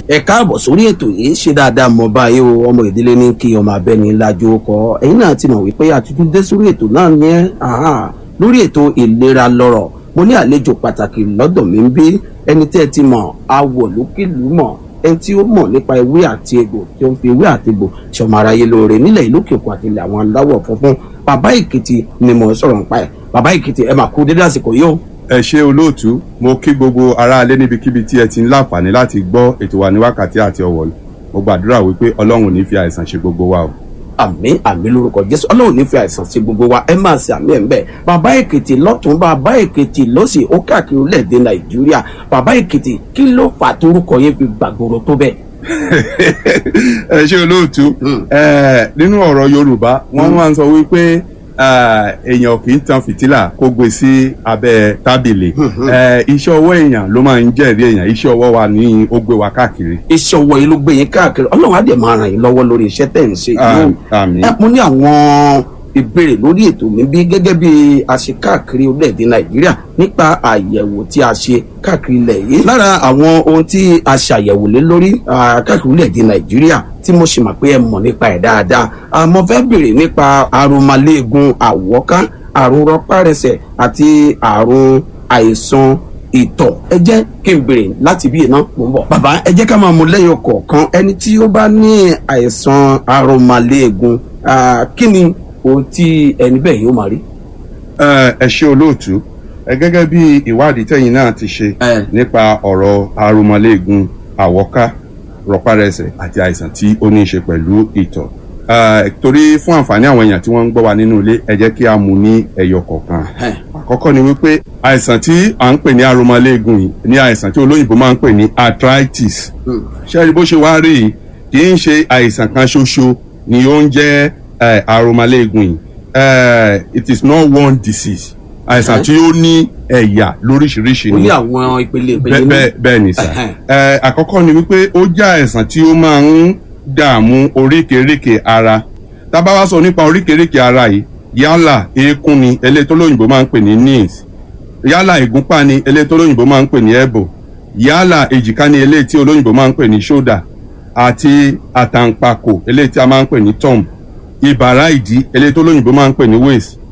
ẹ káàbọ̀ sórí ètò yìí ṣe dáadáa mọ báyìí o ọmọ ìdílé ní kí ọmọ abẹ́ni lájú kọ ẹ̀yin náà ti mọ̀ wípé àtúntún dé sórí ètò náà ní ẹ́ lórí ètò ìlera lọ́rọ̀ mo ní àlejò pàtàkì lọ́dọ̀ mi ń bí ẹni tí ẹ ti mọ̀ awọ̀ lókìlú mọ̀ ẹni tí ó mọ̀ nípa ewé àti egbò tí ó ń fi ewé àti egbò ṣọmọ aráyé lóore nílẹ̀ ìlú òkè òkun àti ilẹ̀ àwọn aláwọ̀ funfun bàbá èkìtì ni mo sọ̀rọ̀ nípa ẹ̀ bàbá èkìtì ẹ máa kú dédé àsìkò yìí o. ẹ ṣe olóòtú mo kí gbogbo aráalé níbikíbi tí ẹ ti ń láǹfààní láti gbọ́ ètò wa ní wákàtí àti ọ̀wọ̀ mo gbàdúrà wípé ọlọ́run ò ní fi àìsàn ṣe gbogbo wa o. àmín àmín lórúkọ jésù ọlọ́run ní fi àìsàn sí gbogbo wa ẹ máa ṣe àmì ẹ̀ ń bẹ̀ bàbá èkìtì lọ́tún bàbá èkìtì lọ́sì ó káàkiri orílẹ̀-èdè nàìjíríà bàbá èkìtì kí ló fà torúkọ yẹn fi gbàgbóró tó bẹ́ẹ̀. ẹ ṣe olóòtú nínú ọ̀rọ̀ yorùbá wọ́n máa ń sọ wípé èèyàn kì í tan fìtílà kó gbé sí abẹ́ tábìlì iṣẹ́ ọwọ́ èèyàn ló máa ń jẹ́rìí èèyàn iṣẹ́ ọwọ́ wa ní ó gbé wa káàkiri. iṣẹ́ ọwọ́ yìí ló gbé yín káàkiri ọlọ́run á dẹ̀ máa ràn yín lọ́wọ́ lórí iṣẹ́ tẹ̀ ń ṣe yìí. àmín. ẹ mo ní àwọn ìbéèrè lórí ètò mi bí gẹ́gẹ́ bí a ṣe káàkiri orílẹ̀-èdè nàìjíríà nípa àyẹ̀wò tí a ṣe káàkiri ilẹ̀ yìí. lára àwọn ohun tí a ṣàyẹ̀wò lé lórí káàkiri orílẹ̀-èdè nàìjíríà tí mo ṣe mọ̀ pé ẹ mọ̀ nípa ẹ̀ dáadáa àmọ́ fẹ́ béèrè nípa àrùnmálẹ́gùn àwọ̀ká àrùn rọpárẹsẹ̀ àti àrùn àìsàn ìtọ̀ ẹ jẹ́ kí n béèrè láti bí iná mò ń bọ̀. bàbá ẹ jẹ́ ká máa mú lẹ́yọ̀ kọ̀ọ̀kan ẹni tí ó bá ní àìsàn àrùnmálẹ́gùn kí ni ohun tí ẹni bẹ́ẹ̀ yóò máa rí. ẹ ṣe olóòtú ẹ gẹ́gẹ́ bí ìwádìí tẹ̀yin náà ti ṣe nípa ọ̀rọ̀ àrùnmálẹ́gùn àwọ̀ká rọpárẹsẹ̀ àti àìsàn tí ó ní í ṣe pẹ̀lú ìtọ̀ torí fún àǹfààní àwọn èèyàn tí wọ́n ń gbọ́ wa nínú ilé ẹ jẹ́ kí a mú ní ẹyọ kọ̀ọ̀kan àkọ́kọ́ ni wípé àìsàn tí à ń pè ní arúmọléegun yìí ní àìsàn tí olóyìnbó máa ń pè ní arthritis ṣé rí bó ṣe wá rí yìí kì í ṣe àìsàn kan ṣoṣo ni ó ń jẹ́ arúmọléegun yìí it is not one disease àìsàn tí ó ní ẹ̀yà lóríṣiríṣi ó ni ní àwọn ìpele ìpele bẹ́ẹ̀ bẹ́ẹ̀ bẹ́ẹ̀ ni sà ẹ àkọ́kọ́ ni wípé ó jẹ́ àìsàn tí ó máa ń dààmú oríkèéríkèé ara tá a bá wá sọ nípa oríkèéríkèé ara yìí yálà eékún ni eléyìí tó lóyìnbó máa ń pè ní knees yálà ìgúnpá ni eléyìí tó lóyìnbó máa ń pè ní elbow yálà èjìká ni eléyìí tí olóyìnbó máa ń pè ní shoulder àti àtàǹpàkò eléyìí tí a máa ń pè ní thumb ìbàrá ìdí eléyìí tó lóyìnbó máa ń pè ní waist